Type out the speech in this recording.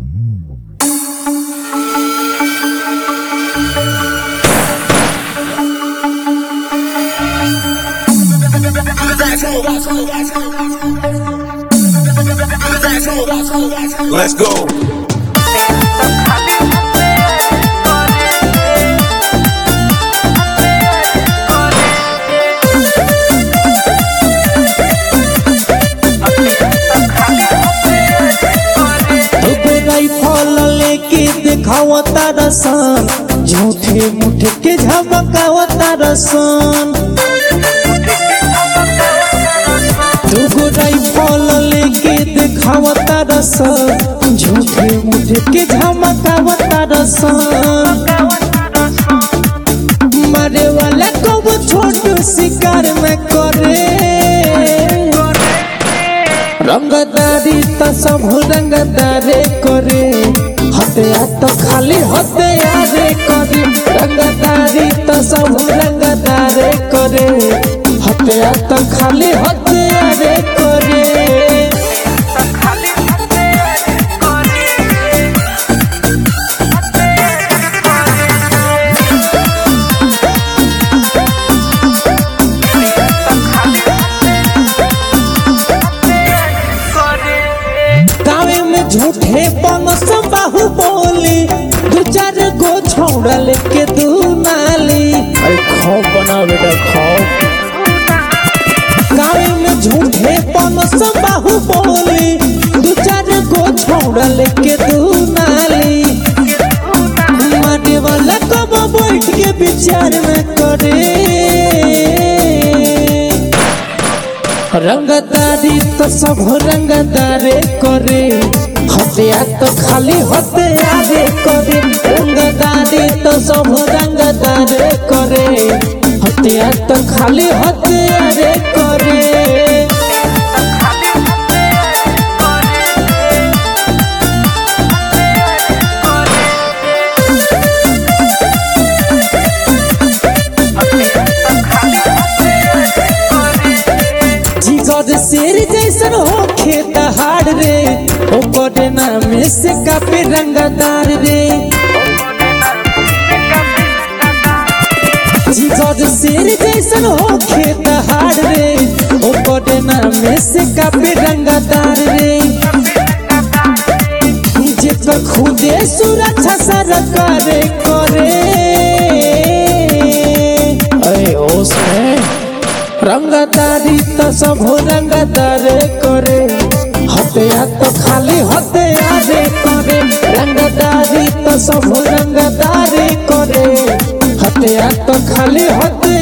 Let's go. एगो rifle लेके देखाव तारसन झूठे मुठे के झमकाव तारसन एगो राइफल लेके देखाव तारसन झूठे मुठे के झमकाव तारसन मारे वाला कब छोट शिकार में करे रंगदारी त सब रंगदारे करे हत्या तो खाली हत्यारे करे रंगदारी त सब रंगदारे करे हत्या तो खाली हत्यारे करे गाँव में झूठे पनस बाहु बोली दू चार गो छौड़ा लेके दू नाली अरे खौफ बनाओ बेटा खौफ गाँव में झूठे पनस बाहु बोली दू चार गो छौड़ा लेके दू नाली मारे वाला कब बैठ के विचार में करे रंगदारी तो सब रंगदारे करे हत्या तो खाली हत्यारे करे रंगदारी तो सब रंगदारे करे हत्या तो खाली हत्यारे करे जिगर शेर जैसन हो खेत हार रे ओकर नाम से कापे रंगदार रे जिगर शेर जैसन हो खेत हार रे ओकर नाम से कापे रंगदार रे जेकर खुदे सुरक्षा सरकार करे अरे होश में रंगदारी तो सब रंगदार करे हत्या तो खाली हत्यारे करे रंगदारी तो सब रंगदार करे हत्या तो खाली हत्या